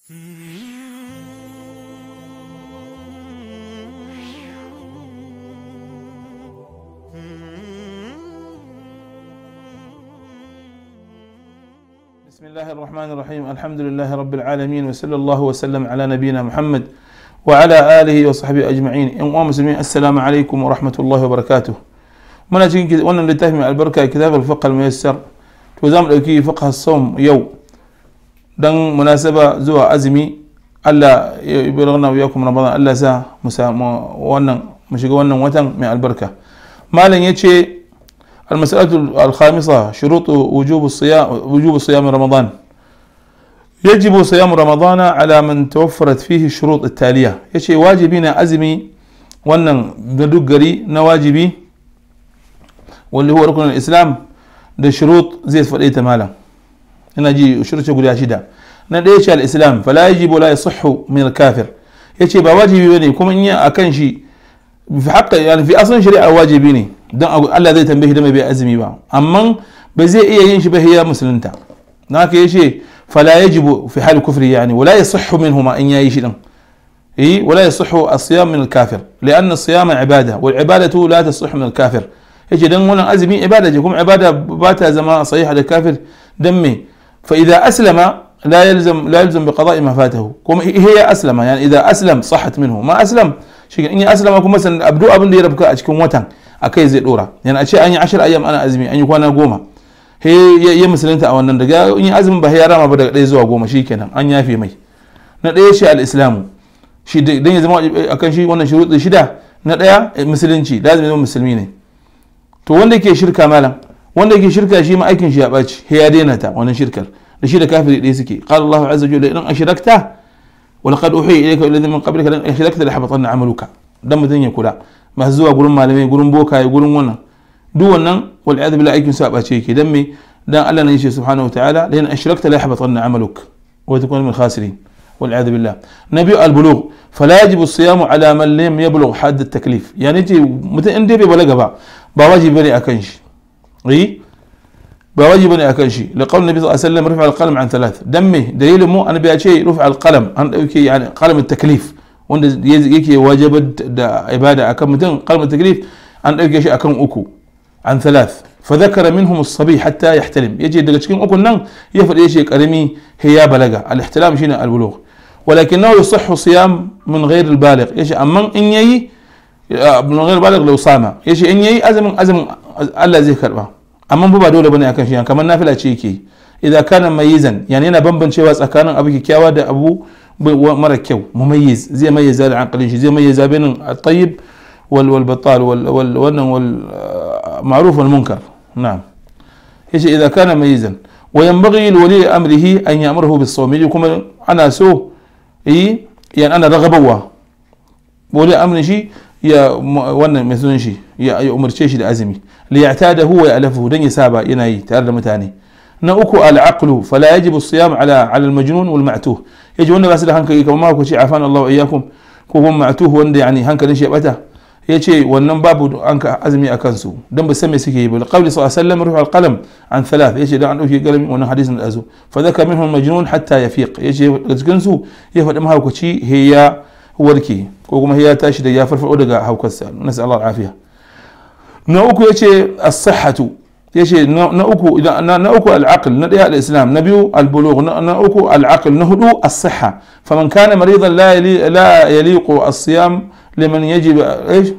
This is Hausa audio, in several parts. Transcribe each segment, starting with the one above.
بسم الله الرحمن الرحيم الحمد لله رب العالمين وصلى الله وسلم على نبينا محمد وعلى آله وصحبه أجمعين إن مسلمين السلام عليكم ورحمة الله وبركاته من أجل وانا لتهم البركة كتاب الفقه الميسر توزام الأكي فقه الصوم يو دن مناسبة زوا أزمي ألا يبلغنا وياكم رمضان ألا سا مسا وانا مشيغ وانا وتن من البركة ما لن يتشي المسألة الخامسة شروط وجوب الصيام وجوب صيام رمضان يجب صيام رمضان على من توفرت فيه الشروط التالية يشي واجبين أزمي wannan duk gari na wajibi wanda huwa rukunin islam da shurut zai faɗe ta malam ina ji shurce guda shida na ɗaya ce al-islam fala yajibu la yasihhu min al-kafir yace ba wajibi bane kuma in yi akan shi fi haqqa yani fi asalin shari'a wajibi ne don Allah zai tambaye da mai bai azumi ba amma ba zai iya yin shi ba ya musulunta na haka yace fala yajibu fi hal kufri yani wala yasihhu minhuma in yayi shi din eh wala yasihhu as-siyam min al-kafir lianna as-siyama ibada wal ibadatu la tasihhu min al-kafir yace dan wannan azumi ibada ce kuma ibada ba ta zama sahiha da kafir dan me fa idza aslama لا يلزم لا يلزم بقضاء ما فاته كما هي اسلم يعني اذا اسلم صحت منه ما اسلم شيء اني اسلم كما مثلا ابدو abin da ya rabka a cikin watan akai zai dora yana a ce an yi ashir ayyam ana azumi an yi kwana goma he ya musulunta a wannan daga in yi azumin ba ya rama ba daga ɗaya zuwa goma shikenan an yafe mai na ɗaya shi al-islamu shi dan ya zama akan shi wannan shuruɗi shida na ɗaya musulunci lazimi zama musulmi ne to wanda yake shirka malam wanda yake shirka shi ma aikin shi ya ɓaci he ya daina ta wannan shirkar da shi da kafiri ɗaya suke qala Allahu azza wa jalla in ashrakta wa laqad uhiya ilayka alladhi min qablika lan ashrakta la habatanna amaluka dan mutun ya kula masu zuwa gurin malamai gurin bokaye gurin wannan duk wannan wal iyad billah aikin sa bace yake dan me dan Allah ne yace subhanahu wa ta'ala lan ashrakta la habatanna amaluk wa takun min khasirin wal iyad billah nabi al bulugh fala yajibu as-siyam ala man lam yablugh hadd at-taklif yani ce mutun in dai bai balaga ba ba wajibi bane akan shi eh ba wajibi ne akan shi li qawl nabi sallallahu alaihi wasallam rufa al-qalam an thalath dan me dalilin mu annabi ya ce rufa al-qalam an dauke yani qalam at-taklif wanda yake wajibar da ibada akan mutum qalam at-taklif an dauke shi akan uku an thalath fa dhakara minhum as-sabi hatta yahtalim yace daga cikin ukun nan ya fade shi karami he ya balaga al-ihtilam shine al-bulugh ولكنه يصح صيام من غير البالغ يشي أما إن يي من غير البالغ لو صام يشي إن يي أزم أزم الله زي كربه amma ba dole bane akan shi kamar nafila ce yake idan kana mayizan yani yana bambancewa tsakanin abu kyakkyawa da abu mara kyau mumayyiz zai mayyaza da aqlin shi zai mayyaza bainin at-tayyib wal wal batal wal wal wannan wal ma'ruf wal munkar na'am yace idan kana mayyizan wa yanbaghi li wali amrihi an ya'muruhu bis sawm kuma ana so yi yani ana ragabawa wali amrin shi ya wannan mai sunan shi ya umarce shi da azumi li ya'tadahu wa ya'lafuhu dan ya saba yana yi tare da mutane na uku al-aqlu fala yajibu as-siyam ala ala al-majnun wal ma'tuh yaji wanda ba su da hankali kamar ma ku ce afan Allah wa iyyakum ko kuma ma'tuh wanda yani hankalin shi ya bata yace wannan babu an ka azumi a kansu dan ba san me suke yi ba qawli sallallahu alaihi wasallam ruhu al-qalam an thalath yace dan an dauki galami wannan hadisin da azu fa dhaka minhu al-majnun hatta yafiq yace daga cikin su ya faɗi mahaukaci hiya warke ko kuma ya tashi da ya farfado daga haukarsa nasu Allah afiya na uku yace as-sihhatu yace na uku idan na uku al-aql na daya al-islam na biyu al-bulugh na uku al-aql na hudu as-sihha faman kana maridan la la yaliqu as-siyam liman yajib ايش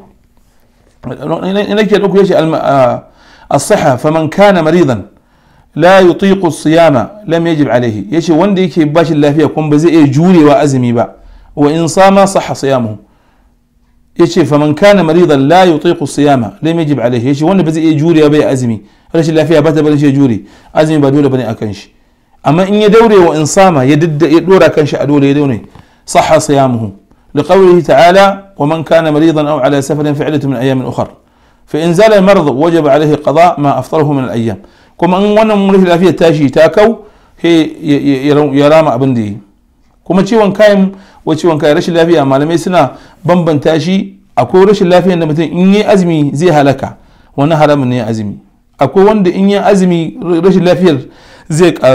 nake uku yace as-sihha faman kana maridan la yutiqu as-siyama lam yajib alayhi yace wanda yake bashi lafiya kuma ba zai iya jurewa azumi ba وإن صام صح صيامه يشي فمن كان مريضا لا يطيق الصيام لم يجب عليه يشي وانا بزي يجوري أبي أزمي رش الله فيها بتا بلش يجوري أزمي بدولة بني أكنش أما إن يدوري وإن صام يدد يدور أكنش أدولي يدوني صح صيامه لقوله تعالى ومن كان مريضا أو على سفر فعلة من أيام أخر فإن زال المرض وجب عليه قضاء ما أفطره من الأيام كما أن وانا مريض الأفية تاشي تاكو هي يرام أبن دي kuma ciwon kayan wa ciwon kayan rashin lafiya malamai suna bambanta shi akwai rashin lafiyar da mutum in yi azumi zai halaka wani haramun ne azumi akwai wanda in yi azumi rashin lafiyar zai karu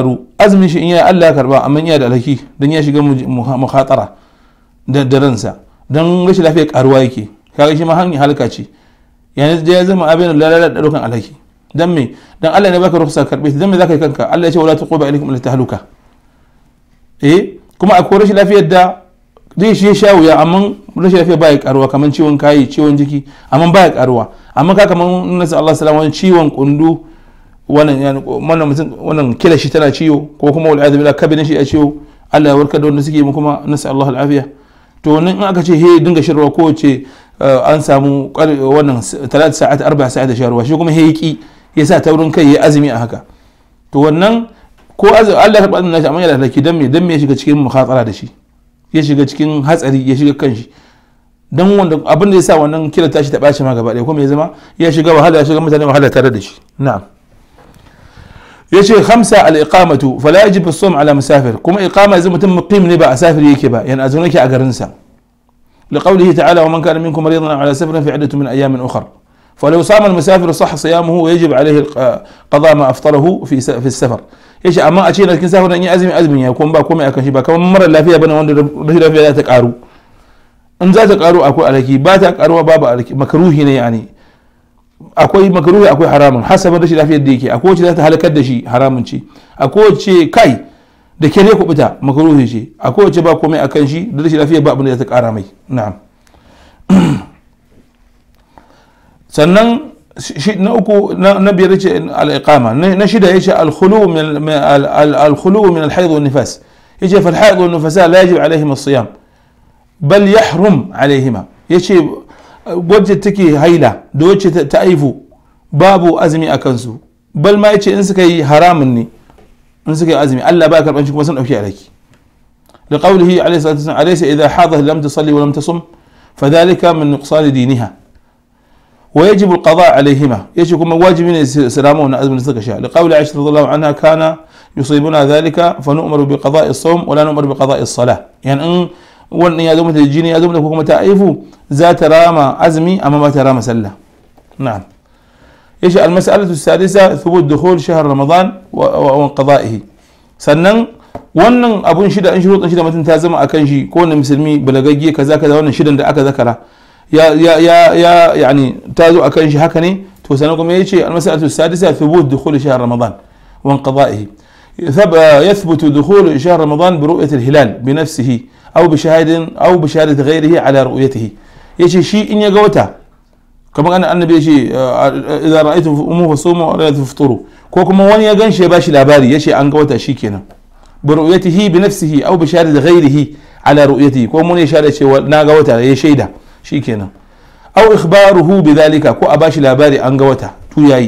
azumin shi in ya Allah ya karba amma iya da alhaki dan ya shiga mukhatara da ransa dan rashin lafiya karuwa yake kaga shi ma hanyar halka ce yanzu da ya zama abin lalala da daukan alhaki dan me dan Allah ne baka rukhsa karbe dan me zaka yi kanka Allah ya ce wala tuquba ilaikum illa tahluka eh kuma akwai rashin lafiyar da zai shi sha wuya amma rashin lafiya baya karuwa kamar ciwon kayi ciwon jiki amma baya karuwa amma ka kamar nasa Allah salama wani ciwon kundu wannan wannan mutum wannan kila shi tana ciwo ko kuma wal a'udhu billahi kabinin shi a ciwo Allah ya warkar da wanda suke mu kuma nasa Allah al'afiya to nan in aka ce he dinga shirwa ko ce an samu wannan talat sa'at arba sa'at da sharwa shi kuma he yaki ya sa taurin kai ya azumi a haka to wannan ko Allah ya karɓa azumin nashi amma yana da laki dan me dan me ya shiga cikin mukhatara da shi ya shiga cikin hatsari ya shiga kanshi dan wanda abin da ya sa wannan kila tashi ta ɓaci ma gaba ɗaya kuma ya zama ya shiga wahala ya shiga mutane wahala tare da shi na'am yace khamsa al iqamatu fala yajib as-sawm ala musafir kuma iqama zai mutum muqim ne ba a safir yake ba yana azuna yake a garin sa لقوله تعالى ومن كان منكم مريضا على سفر في عدة من أيام أخر فلو صام المسافر صح صيامه ويجب عليه قضاء ما أفطره في في السفر yace amma a ce na cikin safar nan yi azumi azumin ya kuma ba komai akan shi ba kamar mara lafiya bane wanda rashin lafiya za ta karu in za ta karu akwai alaki ba ta karuwa babu alaki makaruhi ne yani akwai makaruhi akwai haramun hasabin rashin lafiyar da yake akwai wacce za ta halakar da shi haramun ce akwai wacce kai da ke ne kubuta makaruhi ce akwai wacce ba komai akan shi da rashin lafiyar ba abin da za ta kara mai na'am sannan na uku na biyar ce al-iqama na shida yace al-khulu min al-khulu min al-hayd wa nifas yace fa al-hayd wa nifasa la yajib alaihim as-siyam bal yahrum alaihima yace wacce take haila da wacce ta aifu babu azumi a kansu bal ma yace in suka yi haramun ne in suka yi azumi Allah ba karban shi kuma sun dauki alaki لقوله عليه الصلاة والسلام أليس إذا حاضت لم تصلي ولم تصم فذلك من نقصان دينها ويجب القضاء عليهما يجب كما واجب من سلامون أزم الزكشاء لقول عائشة رضي الله عنها كان يصيبنا ذلك فنؤمر بقضاء الصوم ولا نؤمر بقضاء الصلاة يعني أن وان يا دومة الجيني يا دومة كما تعيفوا ذات رامى أزمي أما ما ترامى سلة نعم ايش المسألة السادسة ثبوت دخول شهر رمضان وانقضائه سنن wannan abun shida in shuruɗin shida mutum ta zama akan shi ko wani musulmi balagagge kaza kaza wannan shidan da aka zakara ya ya ya ya yani ta zo akan shi haka ne to sanan kuma yace al-mas'alatu sadisa thubut dukhul shahr ramadan wa inqada'ihi يثبت دخول شهر رمضان برؤية الهلال بنفسه أو بشهادة أو بشهادة غيره على رؤيته يشي شيء إن يقوتا كما أن النبي يشي إذا رأيتم أمه فصوموا ولا تفطروا كوكما وان يغن شي باشي لاباري يشي أن قوتا شي كنا برؤيته بنفسه أو بشهادة غيره على رؤيته كو من يشهد شي نا قوتا يشيدا شي كنا أو إخباره بذلك كو أباشي لاباري أن قوتا تو ياي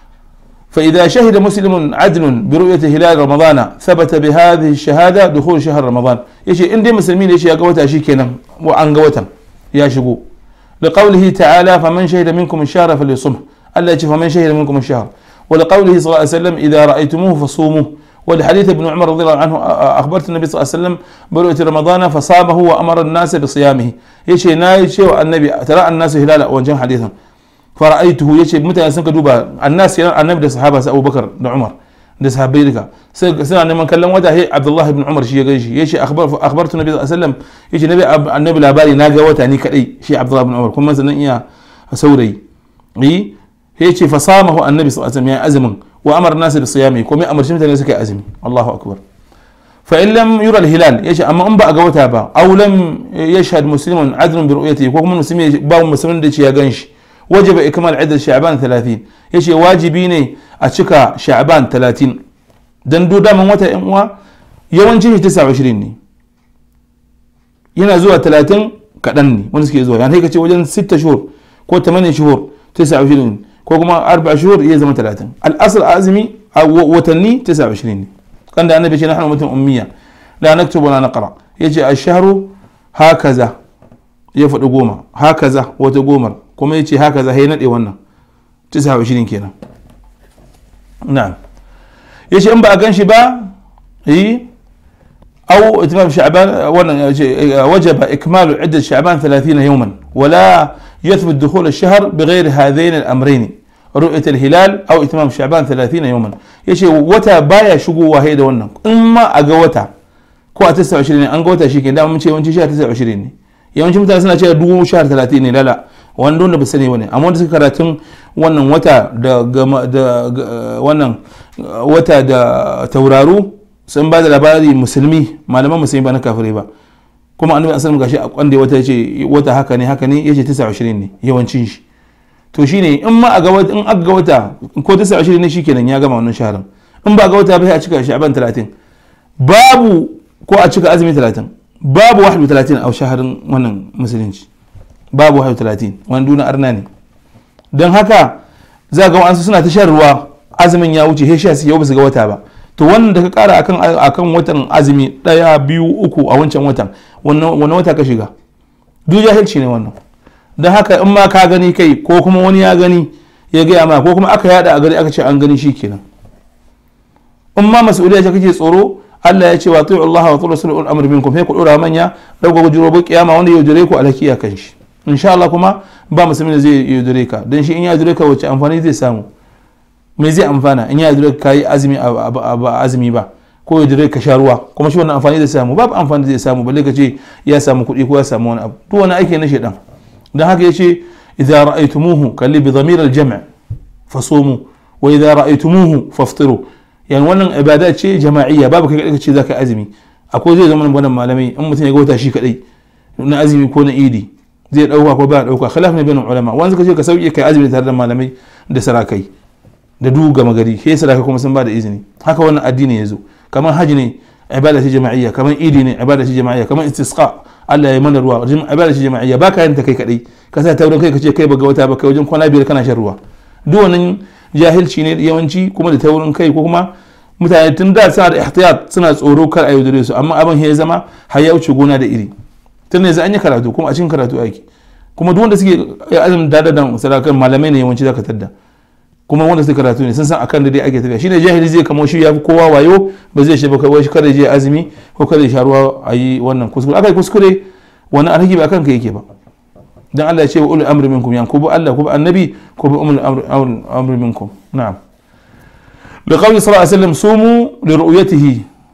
فإذا شهد مسلم عدل برؤية هلال رمضان ثبت بهذه الشهادة دخول شهر رمضان يشي إن دي مسلمين يشي يقوتا شي كنا وأن قوتا يا شقو لقوله تعالى فمن شهد منكم الشهر فليصمه ألا يشي فمن شهد منكم الشهر ولقوله صلى الله عليه وسلم إذا رأيتموه فصوموه ولحديث ابن عمر رضي الله عنه أخبرت النبي صلى الله عليه وسلم برؤية رمضان فصامه وأمر الناس بصيامه يشي ناي شيء النبي ترى الناس هلالا وجه حديثا fara'aituhu yace mutane sun ka duba annas yana annabi da sahaba sa Abubakar da Umar da sahabbai duka suna neman kallon wata he Abdullah ibn Umar shi ya ganshi yace akhbar akhbartu nabi sallallahu alaihi wasallam yace nabi annabi labari na ga wata ni kadai shi Abdullah ibn Umar kuma sanan iya saurayi yi yace fa samahu annabi sallallahu alaihi wasallam ya azumin wa amara nasu bi siyami kuma amarci mutane suka yi azumi Allahu akbar fa in lam yura al-hilal yace amma in ba a ga wata ba aw lam yashhad muslimun adlun bi ru'yatihi ko kuma musulmi ba musulmin da ce ya ganshi وجب إكمال عدد شعبان 30 يشي واجبي ne a cika sha'ban 30 dan do daman wata yan uwa yawancin shi 29 ne yana zuwa 30 kadan ne wanda suke zuwa yana kace wajen 6 shuhur ko 8 shuhur 29 ko kuma 4 shuhur ya zama 30 al-asl azmi watanni 29 ne kan da annabi ce nahnu mutum ummiya la naktubu la naqra yace ash-shahru hakaza ya faɗi goma hakaza wata gomar kuma ya ce haka za ya naɗe wannan tisa wa shirin kenan na'am ya ce in ba a gan shi ba yi أو إتمام شعبان وجب إكمال عدة شعبان ثلاثين يوما ولا يثبت دخول الشهر بغير هذين الأمرين رؤية الهلال أو إتمام شعبان ثلاثين يوما ya ce wata baya shigowa hai da wannan in ma a ga wata ko a tisa ashirin ne an ga wata shi ke da mun ce yawanci sha tisa ashirin ne yawancin mutane suna cewa dubu sha talatin ne lala wanda wanda ba sani ba ne amma wanda suka karatun wannan wata da wannan wata da tauraru sun ba da labari musulmi malaman musulmi ba na kafirai ba kuma annabi sallallahu gashi a kwande wata yace wata haka ne haka ne yace 29 ne yawancin shi to shine in ma a ga wata in aka ga wata ko 29 ne shikenan ya gama wannan shaharin in ba ga wata ba sai a cika shi aban 30 babu ko a cika azumi 30 babu wahdu 30 a shaharin wannan musulunci babu wahdu 30 wani duna arna ne don haka za ga wa'ansu suna ta shan ruwa azumin ya wuce he sha su yau ba su ga wata ba to wannan da ka kara akan akan watan azumi daya biyu uku a wancan watan wannan wata ka shiga duk jahilci ne wannan don haka in ma ka gani kai ko kuma wani ya gani ya gaya ma ko kuma aka yada a gari aka ce an gani shi kenan in ma mas'uliyya ce kake tsoro Allah ya ce wa tu'u Allah wa tu'u rasulul amr minkum sai ku dora manya dauka gujiro bu kiyama wanda ya jure ku alhaki a kan shi insha Allah kuma ba musulmi da zai yaudare ka dan shi in ya jure ka wace amfani zai samu me zai amfana in ya jure ka yi azumi a azumi ba ko ya jure ka sha ruwa kuma shi wannan amfani zai samu babu amfani zai samu balle ka ce ya samu kuɗi ko ya samu wani abu duk wani aiki na shaidan dan haka yace idza ra'aytumuhu kalli bi dhamir al-jam' fasumu wa idza ra'aytumuhu faftiru yani wannan ibada ce jama'iyya babu kai kadai ce zaka azumi akwai zai zama wannan malamai in mutum ya ga wata shi kadai na azumi ko na idi zai dauka ko ba dauka khilaf ne bainul ulama wanda suka ce ka sauke kai azumi tare da malamai da sarakai da duk gama gari sai sarakai kuma sun ba da izini haka wannan addini ya zo kamar haji ne ibada ce jama'iyya kamar idi ne ibada ce jama'iyya kamar istisqa Allah ya mana ruwa ibada ce jama'iyya ba ka yin ta kai kadai ka sa taurin kai ka ce kai baga wata ba kai wajen kwana biyar kana shan ruwa duk wannan jahilci ne yawanci kuma da taurin kai ko kuma mutane tun da suna da ihtiyat suna tsoro kar a yaudare su amma abin ya zama har ya wuce gona da iri tun yanzu an yi karatu kuma a cikin karatu aiki kuma duk wanda suke azumin da da sadakan malamai ne yawanci zaka tadda kuma wanda suke karatu ne sun san akan da dai ake tafiya shine jahili zai kamo shi ya fi kowa wayo ba zai shi ba kai kada je azumi ko kada ya sha ruwa a yi wannan kuskure aka yi kuskure wani alhaki ba kanka yake ba dan Allah ya ce wa ulul amri minkum yan kubu Allah kubu annabi kubu ulul amri minkum na'am لقول صلى الله عليه وسلم صوموا لرؤيته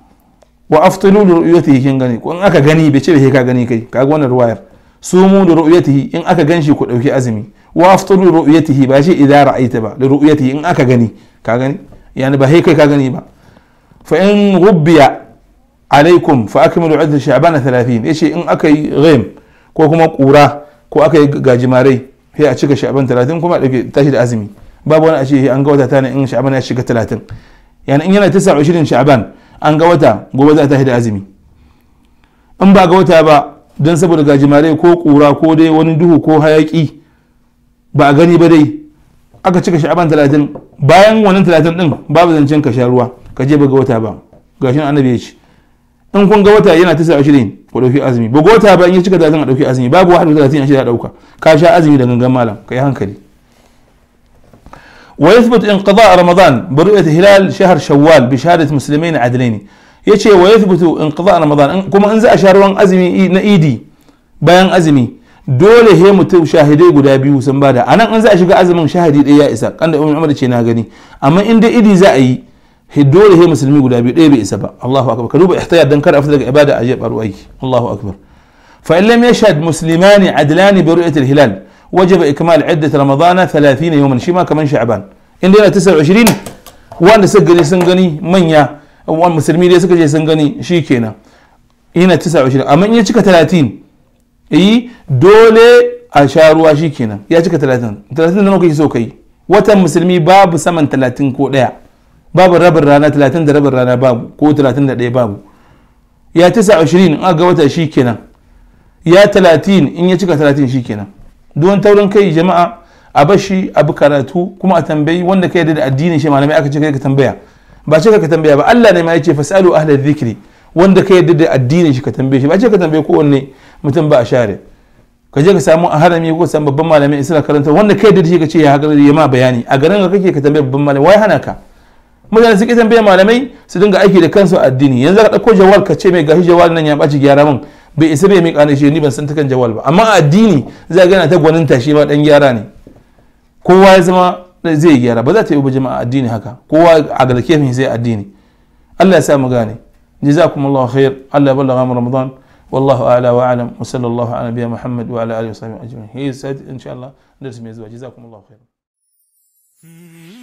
وافطروا لرؤيته kin gani ko in aka gani bai ce bai ka gani kai kaga wannan ruwayar sumu li ru'yatihi in aka ganshi ku dauki azumi wa aftaru li ru'yatihi ba shi idza ra'aita ba li ru'yatihi in aka gani ka gani yani ba kai ka gani ba fa in rubbiya alaikum fa akmilu iddat sha'ban 30 yace in aka yi ghaim ko kuma kura ko aka yi gajimarai sai a cika sha'ban 30 kuma dauke tashi da azumi babu wani a ce an ga wata ta ne in sha'ban ya shiga 30 yani in yana 29 sha'ban an ga wata gobe za ta tashi da azumi in ba ga wata ba don saboda gajimare ko kura ko dai wani duhu ko hayaki ba a gani ba dai aka cika sha'aban talatin bayan wannan talatin din babu zancen ka sha ruwa ka je ba ga wata ba gashin annabi ya ce in kun ga wata yana tisa ashirin ku dauki azumi ba ga wata ba in ya cika talatin a dauki azumi babu wahadu talatin a shida dauka ka sha azumi da gangan malam ka yi hankali ويثبت انقضاء رمضان برؤية هلال شهر شوال بشهادة مسلمين عدلين yace wa yathbutu inqida ramadan kuma in za a sha ruwan azumi na idi bayan azumi dole he mutum shahidai guda biyu sun bada anan in za a shiga azumin shahidi ɗaya ya isa kanda umar umar ce na gani amma in dai idi za a yi he dole he musulmi guda biyu ɗaya bai isa ba Allahu akbar ka duba ihtiyar dan kar a fita daga ibada a jebar aiki Allahu akbar fa in lam yashhad muslimani adlani bi ru'yati al-hilal wajaba ikmal iddat ramadana 30 yawman shi ma kaman sha'ban in dai na 29 wanda suka gani sun gani manya wani musulmi dai suka je sun gani shi kenan ina tisa ashirin amma in ya cika talatin yi dole a sha ruwa shi kenan ya cika talatin talatin da kake so kai watan musulmi babu saman talatin ko ɗaya babu rabin rana talatin da rabin rana babu ko talatin da ɗaya babu ya tisa ashirin in ga wata shi kenan ya talatin in ya cika talatin shi kenan don taurin kai jama'a a bashi abu karatu kuma a tambayi wanda ka yarda da addinin shi malamai aka ce kai ka tambaya ba ce ka tambaya ba Allah ne ma ya ce fasalu ahla dhikri wanda ka yarda da addinin shi ka tambaye shi ba ce ka tambaye kowanne mutum ba a share ka je ka samu a harami ko san babban malami suna karanta wanda ka yarda da shi ka ce ya haka ya ma bayani a garin ka kake ka tambaye babban malami wai hana ka mutane suke tambaye malamai su dinga aiki da kansu a addini yanzu ka dauko jawal ka ce mai gashi jawal nan ya baci gyara min bai isa bai mika ne shi ni ban san ta kan jawal ba amma a addini za ga yana ta gwaninta shi ma dan gyara ne kowa ya zama zai gyara ba za ta yi ba jama'a addini haka kowa a ga kefin sai addini Allah ya sa mu gane jazakumullahu khair Allah ya ballaga mu ramadan والله اعلى واعلم وصلى الله على نبينا محمد وعلى اله وصحبه اجمعين هي سعد ان شاء الله درس ميزوا جزاكم الله خيرا